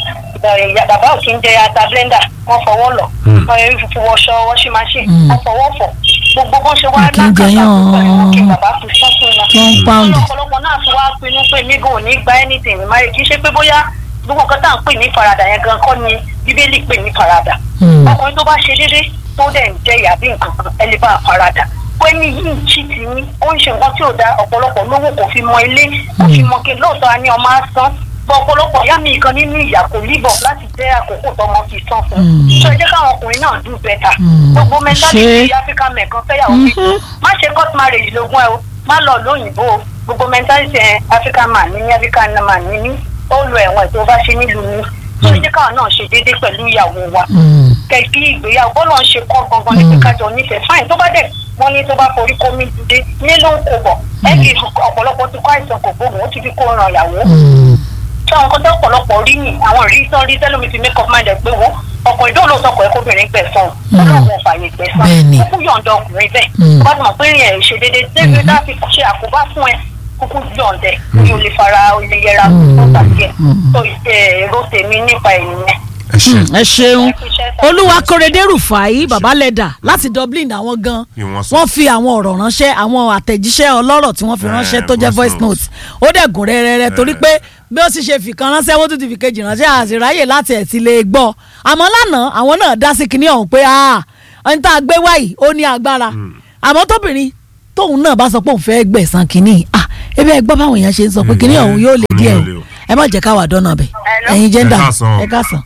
Speaker 4: ìyá bàbá ò kí ń jẹ ata blender wọ́n fọwọ́ lọ wọ́n yẹn fi wọṣọ washing machine wọ́n fọwọ́ fọ̀ gbogbo bó ṣe wá
Speaker 1: Wọn kì í jẹ
Speaker 4: lákàtà
Speaker 1: yán.
Speaker 4: pẹ̀lú wọn kí bàbá fi sán fún wọn
Speaker 1: one pound
Speaker 4: ọ̀pọ̀lọpọ̀ náà ti wá pinnu pé mi gan ò ní gba anything ní máyé kì í ṣe pé bóyá gbogbo nǹkan tá à ń pè ní faradà yẹn gan kọ́ ni bíbélì pè ní faradà
Speaker 1: Hmm.
Speaker 4: ọkùnrin tó bá ṣe déédéé tó dẹ̀ ń jẹ́ ìyá bí nǹkan kan ẹ lè bá a faradà pé ní yìí ń ṣí ti ní ó ń ṣe nǹkan tí ò da ọ̀pọ̀lọpọ̀ lówó kò fi mọ ilé kò fi mọ kí lóòótọ́ a ní ọmọ á san bọ́ ọ̀pọ̀lọpọ̀ ìyá mi kan nínú ìyà kò líbọ̀ láti jẹ́ àkókò tọmọ fi san fún un ṣé ẹ jẹ́ káwọn ọkùnrin náà do better gbogbo mentality
Speaker 1: Ṣé-
Speaker 4: african men kan fẹ́yàwó méjì má ṣe court marriage lógún ẹ o má lọ lóyìnbó o gbogbo mentality ẹ african man ní ní african man ní ní ó lo ẹ̀wọ̀n tó bá ṣe nílùú ní ṣé ẹ jẹ́ káwọn náà ṣe déédéé pẹ̀lú ìyàwó wa
Speaker 1: Hmm.
Speaker 4: kẹ̀kí ìgbéyàwó bọ́lá ń ṣe kọ́ gangan ní pé kájọ nífẹ̀ẹ́ fáìn tó bá dẹ̀ wọ́n ní tó bá forí kó mi dìde ní ló ń kó bọ̀ ẹ kì í fi ọ̀pọ̀lọpọ̀ ti kó àìsàn kò gbóògùn ó ti fi kó ran ìyàwó
Speaker 1: Hmm.
Speaker 4: tí àwọn kan tó ọ̀pọ̀lọpọ̀ rí ni àwọn rí tán rí tẹ́lómi ti make up mind ẹ̀ pé wọ́n ọkùnrin tó lóòótọ́ kọ̀ ẹ́ kóbìnrin gbẹ̀sán ọlọ́run ò fààyè gbẹ̀sán
Speaker 1: Bẹ́ẹ̀ni.
Speaker 4: kúkú yọ̀ǹda ọkùnrin bẹ́ẹ̀
Speaker 1: Mm.
Speaker 4: tó bá ti mọ̀ pé ìrìn ẹ̀ ṣe déédéé débi tá a fi ṣe àkóbá fún ẹ kúkú yọ̀ǹdẹ̀ kí o lè fara o lè yẹra tó tàbí ẹ̀ tó èrò tèmi nípa ènìyàn
Speaker 2: ẹ ṣe.
Speaker 1: Hmm, ẹ ṣeun
Speaker 4: ẹ fi iṣẹ́ sá-
Speaker 1: olúwa kórèdé rufai babalẹ́dà láti dublin àwọn gan
Speaker 2: Kí wọ́n sọ.
Speaker 1: wọ́n fi àwọn ọ̀rọ̀ ránṣẹ́ àwọn àtẹ̀jíṣẹ́ ọlọ́rọ̀ tí wọ́n fi
Speaker 2: Eh,
Speaker 1: ránṣẹ́ tó jẹ́
Speaker 2: voice
Speaker 1: voice note ó dẹ̀ gùn rẹ́rẹ́rẹ́ torí pé bí ó sì ṣe fìkan ránṣẹ́ wọ́n tún ti fi kejì ránṣẹ́ àṣìráyè láti ẹ̀ ti lè gbọ́ àmọ́ lánàá àwọn náà dá sí kinní ọ̀hún pé ah ẹni tá a gbé wáyìí ó ní agbára àmọ́ tóbìnrin tóun náà bá sọ pé òun fẹ́ gbẹ̀san kinní ah ebi ẹ gbọ́ báwọn èèyàn ṣe ń sọ pé kinní ọ̀hún yóò lè díẹ̀
Speaker 2: Yóò lè
Speaker 1: o
Speaker 2: o.
Speaker 1: ẹ má jẹ́ káwá dọ́nà bẹ̀
Speaker 4: Hello?
Speaker 1: ẹ̀yin jẹ́ndà
Speaker 2: Ẹ káàsán o.
Speaker 1: ẹ káàsán.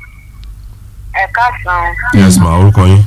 Speaker 4: ẹ káàsán
Speaker 2: yes ma orúkọ yín.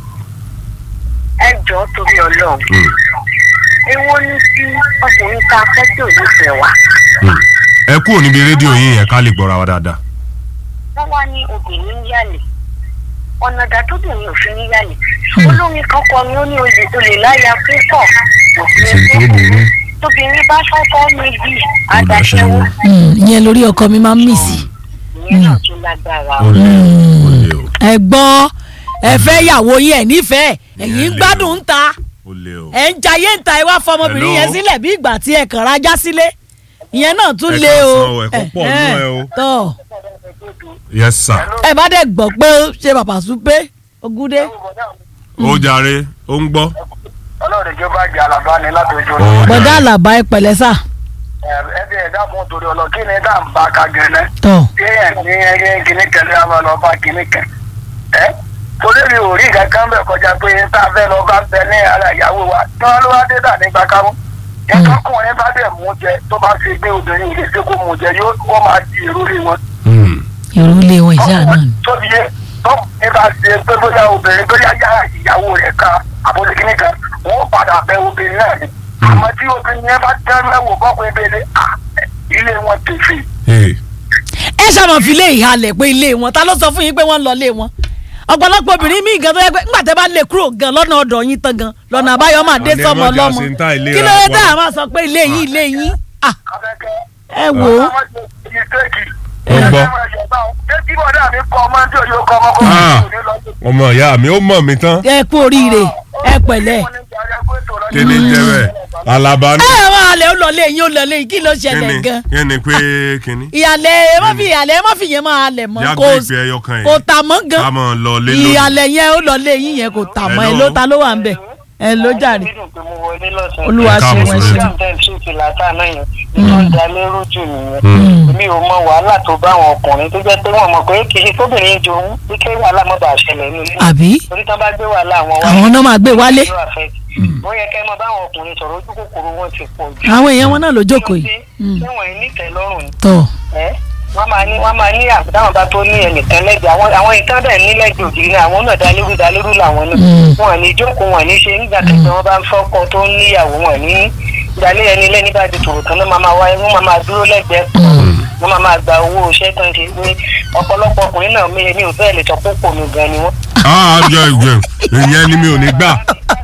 Speaker 4: ẹ jọ̀ọ́ torí ọlọ́run
Speaker 2: Hmm.
Speaker 4: èwo ni tí ọkùnrin tá a fẹ́ tí ò ní fẹ́ wa
Speaker 2: Hmm. ẹ kúrò níbi rédíò yín yẹn ká lè gbọ́ra wa dáadáa.
Speaker 4: wọ́n wá ní obìnrin ń yàlè ọ̀nà ìdá tóbìnrin ò fi ní yàlè olórin kan kọ ni ó ní olè olè láya púpọ̀ kò sí
Speaker 2: ṣe tó burú.
Speaker 4: tóbìnrin bá kọ́kọ́ méjì adáṣẹ́wó
Speaker 1: Mm, ìyẹn lórí ọkọ mi máa ń mì sí.
Speaker 4: ìyẹn náà tún lágbára
Speaker 2: ó lè ó lè o
Speaker 1: ẹ gbọ́ ẹ fẹ́ yàwó yín ẹ̀ nífẹ̀ẹ́ ẹ̀yin ń gbádùn ń ta
Speaker 2: ó lè o.
Speaker 1: ẹ̀ ń jayé ń ta ẹ wá fọmọbìnrin
Speaker 2: Hello?
Speaker 1: yẹn sílẹ̀ bí ìgbà tí ẹ kàn rajá sílé ìyẹn náà tún
Speaker 2: Ẹ
Speaker 1: lé o
Speaker 2: káàsán o, ẹ̀kọ́ pọ̀ nínú ẹ o.
Speaker 1: tọ́
Speaker 2: yes sir.
Speaker 1: ẹ bá dẹ̀ gbọ́ pé ó ṣe bàbá súpé ogúndé
Speaker 2: ó jàre ó ń gbọ́.
Speaker 3: ọlọ́run ìjọba jẹ́ alábá ni láti ojú
Speaker 2: Ó
Speaker 3: ọ̀run.
Speaker 2: jàre.
Speaker 1: bọ̀dá àlàbá ẹ pẹ̀lẹ́ sà
Speaker 3: ẹ bí ẹ̀dá fún torí ọlọ́ kí ni dá ń bá ka gẹ̀ẹ́nẹ́.
Speaker 1: tọ́
Speaker 3: kí ẹ̀ ní ẹyẹ kìíní kẹlẹ́ àwọn lọ bá kìíní kẹ. ẹ torí mi ò rí nǹkan kan bẹ̀ kọjá pé tá a fẹ́ lọ bá bẹ ní ara ìyàwó wa tí wọ́n ló wá dé dà nígbà káwọn. ẹ̀ka kùnrin bá dẹ̀ mú jẹ tó bá fi gbé obìnrin ilé ṣe kó mú jẹ yóò wọ́n máa di èrò lé wọn.
Speaker 2: Hmm.
Speaker 1: ìrú ilé wọn ìṣe àná ni.
Speaker 3: tóbi yẹ tó ní bá ṣe pé bóyá obìnrin bóyá yá ìyàwó rẹ̀ ká àbójúkíní kan wọ́n padà bẹ obìnrin náà ni. àmọ́ tí obìnrin yẹn bá tẹ́ mẹ́wò bọ́kùnrin bẹ́ẹ̀ ni à, ilé wọn tèfè.
Speaker 2: Hey.
Speaker 1: ẹ ṣàmọ̀ fi lé ìhalẹ̀ pé ilé wọn ta ló sọ fún yín pé wọ́n ń lọ ilé wọn ọ̀pọ̀lọpọ̀ obìnrin míì gan tó yẹ pé ńgbà tẹ́ bá lè kúrò gan lọ́nà ọ̀dọ̀ yín tán gan lọ́nà àbáyọ máa dé
Speaker 2: Àní ẹ
Speaker 1: sọmọ
Speaker 2: má jà
Speaker 1: lọ́mọ
Speaker 2: sí ń ta ìlera
Speaker 1: kí ló dé
Speaker 2: wa.
Speaker 1: tá a máa sọ pé ilé yín ilé yín Ah,
Speaker 3: Abẹ́kẹ́.
Speaker 1: ẹ wò ó
Speaker 2: Ó gbọ́.
Speaker 3: Jẹ́kí bọ̀dá mi kọ́ ọmọ tí òye kọ́ ọmọ kọ́
Speaker 2: Ah.
Speaker 3: ọmọ tí òye lọ́jọ́.
Speaker 2: ọmọ ìyá mi ó mọ̀ mí tán
Speaker 1: ẹ kú oríire ẹ pẹ̀lẹ́
Speaker 2: kí ni jẹ́ bẹ́ẹ̀ alaba ní
Speaker 1: ẹ máa lẹ ó lọ lé yín ó lọ lé yín kí ló
Speaker 2: kí
Speaker 1: ṣẹlẹ̀
Speaker 2: ni
Speaker 1: gan
Speaker 2: kí ni pé kí ni
Speaker 1: ìyàlẹ̀ ẹ má fi ìyàlẹ̀ ẹ má fi yẹn máa lẹ̀ mọ́
Speaker 2: yá
Speaker 1: kò
Speaker 2: gbé ìpè ẹyọ kan
Speaker 1: kò
Speaker 2: yìí
Speaker 1: tà mọ́ gan
Speaker 2: ká mọ̀ lọ lé lónìí
Speaker 1: ìyàlẹ̀ yẹn ó lọ lé yín yẹn kò tà mọ́ ẹ
Speaker 2: Hello.
Speaker 1: ló ta ló wà ń bẹ̀ ẹ ló jàre olúwa
Speaker 2: Ẹ
Speaker 1: ṣe
Speaker 2: káàbọ̀
Speaker 1: wọn
Speaker 2: sórí
Speaker 1: ṣe.
Speaker 4: mi ò mọ wàhálà tó bá àwọn ọkùnrin tó jẹ́ pé wọ́n mọ̀ pé kì í ṣe tóbìnrin jòun bí kí wàhálà mọ́ bá ṣẹlẹ̀ nílé
Speaker 1: àbí
Speaker 4: torí tán bá gbé wàhálà àwọn wá
Speaker 1: àwọn náà máa gbé wálé
Speaker 4: yóò affect. ó yẹ kẹ́ ẹ mọ báwọn ọkùnrin sọ̀rọ̀ ojú kòkòrò wọn ti pọ̀ jù.
Speaker 1: àwọn èèyàn wọn náà ló jókòó yìí Mm.
Speaker 4: ṣé wọ́n ní ìtẹ́lọ́rùn ni
Speaker 1: tọ
Speaker 4: ẹ́ wọ́n máa ní wọ́n máa ní àbúdáwọn bá tó ní ẹnìkan lẹ́gbẹ̀ẹ́ àwọn àwọn ìtàn bẹ́ẹ̀ ní lẹ́gbẹ̀ẹ́ ògiri náà àwọn náà dalérú dalérú làwọn náà
Speaker 1: Mm.
Speaker 4: wọn ní jókòó wọn ní ṣe nígbà kẹsàn wọn bá ń fọ́kọ tó ń níyàwó wọn ní ìdálé ẹni lẹ́ni bá di tòrò tán ló máa máa wáyé wọ́n máa máa dúró lẹ́gbẹ̀ẹ́ wọ́n máa máa gba owó iṣẹ́ tó ń ṣe ní ọ̀pọ̀lọpọ̀ ọkùnrin náà mi mi ò fẹ́ lè sọ pé pò mí gan ni wọ́n.
Speaker 2: ah jọ ìjọ ìyẹn ni mi ò ní gbà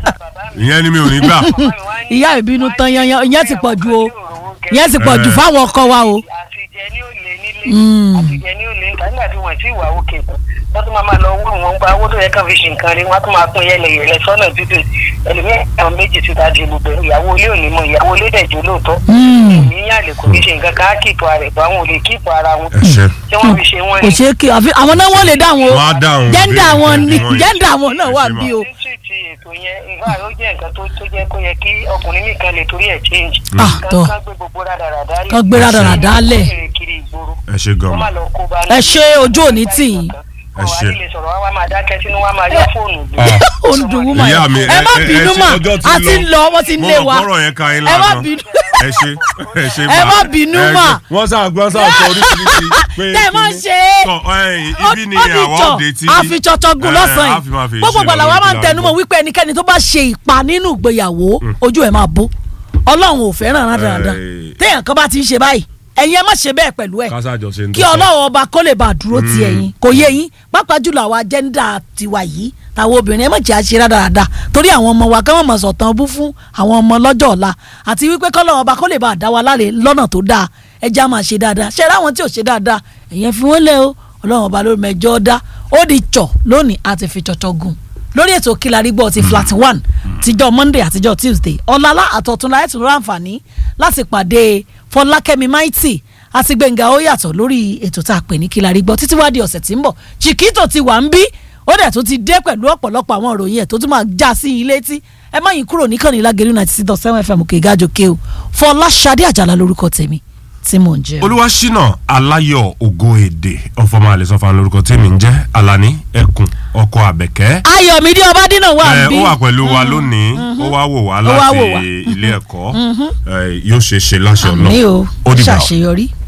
Speaker 2: ìyẹn ni mi ò ní gbà
Speaker 1: ìyá ìbínú tán yanyan ìyẹn ti pọ̀ ju o ìyẹn ti pọ̀ ju fáwọn ọkọ wa o
Speaker 4: àtijẹ ní òlé nílé
Speaker 1: Mm.
Speaker 4: àtijẹ ní òlé níta nígbà tí wọn ti wà òkè tán wọn tún máa máa lọ wúrù wọn gba owó tó yẹ kàn fi ṣe nǹkan rí wọn tún máa pín yẹlẹyẹlẹ sọ́nà dídùn ẹlòmíràn àwọn méjì ti ta di gbogbo ìyàwó ilé òní mọ ìyàwó ilé dẹjọ lóòótọ́
Speaker 1: Mm.
Speaker 4: ìyá lè kò ní ṣe nǹkan ká kíìpù ara ẹ̀ bá wọn ò lè kíìpù ara wọn
Speaker 2: ẹ ṣe
Speaker 4: tí wọn fi ṣe wọn
Speaker 1: kò ṣeé kí àfi àwọn náà wọ́n lè dáhùn o
Speaker 2: Wọ́n á dáhùn
Speaker 1: jẹ́ndà
Speaker 2: bí
Speaker 1: wọn ni
Speaker 2: ìfẹ́ wọn yìí.
Speaker 1: jẹ́ndà wọn náà wà
Speaker 2: Ẹ ṣe
Speaker 1: bí o
Speaker 4: ti ètò yẹn ìfà ó jẹ́ nǹkan tó tó jẹ́ kó yẹ kí ọkùnrin nìkan lè torí ẹ̀ change.
Speaker 1: Ah, tọ́.
Speaker 4: kán gbé gbogbo rádaràdá lẹ̀.
Speaker 1: Kán gbé rádaràdá lẹ̀.
Speaker 4: kiri ìgboro
Speaker 2: ẹ ṣe gan
Speaker 4: wọ́n má lọ kó bá
Speaker 1: ẹ ṣe ojú òní tì yín
Speaker 2: Ẹ ṣe.
Speaker 4: ọ̀hún àti lè sọ̀rọ̀ wá wá máa dákẹ́ sínú wá máa yọ fóònù gbé.
Speaker 2: Ah.
Speaker 1: ó ń dùn wúmọ̀
Speaker 2: ìyá mi
Speaker 1: yẹn ẹ má
Speaker 2: ẹ- ẹ-
Speaker 1: bínú
Speaker 2: ẹ ṣe
Speaker 1: mà
Speaker 2: ọjọ́ ti
Speaker 1: a ti ń lọ wọ́n ti ń
Speaker 2: mo
Speaker 1: lé
Speaker 2: mọ̀
Speaker 1: wa
Speaker 2: kọ́rọ̀ yẹn ka yín
Speaker 1: ẹ má
Speaker 2: lágan
Speaker 1: bínú
Speaker 2: ẹ ṣe ẹ ṣe
Speaker 1: Ẹ má bínú
Speaker 2: ẹ
Speaker 1: mà.
Speaker 2: ṣe. wọ́n sá gbọ́n sá sọ oríṣiríṣi pé
Speaker 1: tẹ́ ẹ má
Speaker 2: kíní.
Speaker 1: ṣe é
Speaker 2: Sọ, ẹ̀yìn, ibi ni
Speaker 1: ó fi
Speaker 2: àwa
Speaker 1: jọ
Speaker 2: òde tí
Speaker 1: àfi jọjọ gun
Speaker 2: ẹ,
Speaker 1: lọ́sàn
Speaker 2: a fi máa fi
Speaker 1: yìí gbogbo
Speaker 2: ṣe
Speaker 1: gbàlà wa
Speaker 2: lórí
Speaker 1: máa ń
Speaker 2: ìlànà.
Speaker 1: tẹnumọ́ wípé ẹnikẹ́ni tó bá ṣe ìpa nínú ìgbéyàwó ojú ẹ̀ máa bó ọlọ́run ò fẹ́ràn rán dáadáa
Speaker 2: Ẹ.
Speaker 1: téèyàn kan bá ti ń ṣe báyìí ẹ̀yin ẹ má ṣe bẹ́ẹ̀ pẹ̀lú ẹ̀
Speaker 2: kásájọ ṣe ń
Speaker 1: kí
Speaker 2: tó sọ.
Speaker 1: ọlọ́run ọba kó lè bá a dúró ti ẹ̀yin kò yé yín pàápàá jùlọ àwa jẹ́ńdà tiwa yìí táwọn obìnrin ẹ má jẹ́ àṣẹ dáadáa torí àwọn ọmọ wa káwọn mọ̀ sọ̀tàn bú fún àwọn ọmọ lọ́jọ́ ọ̀la àti wípé kọ́lọ́run ọba kó lè bá a dá wa láre lọ́nà tó dáa ẹ já máa ṣe dáadáa ṣe ráwọn tí ò ṣe dáadáa ẹ̀yẹn fi wọ́n lé o ọlọ́run ọba ló mẹjọ dá ó di tsọ̀ lónìí àti fi tsọ̀tsọ̀ gùn lórí ètò kílarí gbọ́ ti flat one tíjọ́ monday àtijọ́ tuesday ọ̀làlá àtọ̀túnla ẹ̀ tún rán àǹfààní láti pàdé fọlákẹ́mi maiti àti gbẹ̀ngà ó yàtọ̀ lórí ètò tá a pè ní kílarí gbọ́ títí wá di ọ̀sẹ̀ tí ń bọ̀ chiquito ti wà ń bí ó dẹ̀ tún ti dé pẹ̀lú ọ̀pọ̀lọpọ̀ àwọn ìròyìn ẹ̀ tó tún máa já sí ilé tí ẹ má yín kúrò níkànnì lágẹ̀rú ninety six dot seven fm òkè ìgájọké o fọláṣadé àjàlá lórúkọ tèmi tí mò ń jẹ́ o.
Speaker 2: olúwaṣínà aláyọ̀ ògo èdè ọ̀fọ̀mọ́ àlẹ́sọ̀fà lórúkọ tèmi ń jẹ́ alani ẹkùn ọkọ àbẹ̀kẹ́
Speaker 1: ayọ̀mídé ọbádínà wà ń
Speaker 2: ẹ
Speaker 1: bí
Speaker 2: ó wà pẹ̀lú wa lónìí ó wá wò wá
Speaker 1: Ó wá wò wá.
Speaker 2: láti ilé ẹ̀kọ́ ẹ, yóò ṣe é ṣe láṣẹ
Speaker 1: àmì
Speaker 2: ọlọ́run
Speaker 1: o
Speaker 2: ó dìgbà o.
Speaker 1: ṣàṣeyọrí.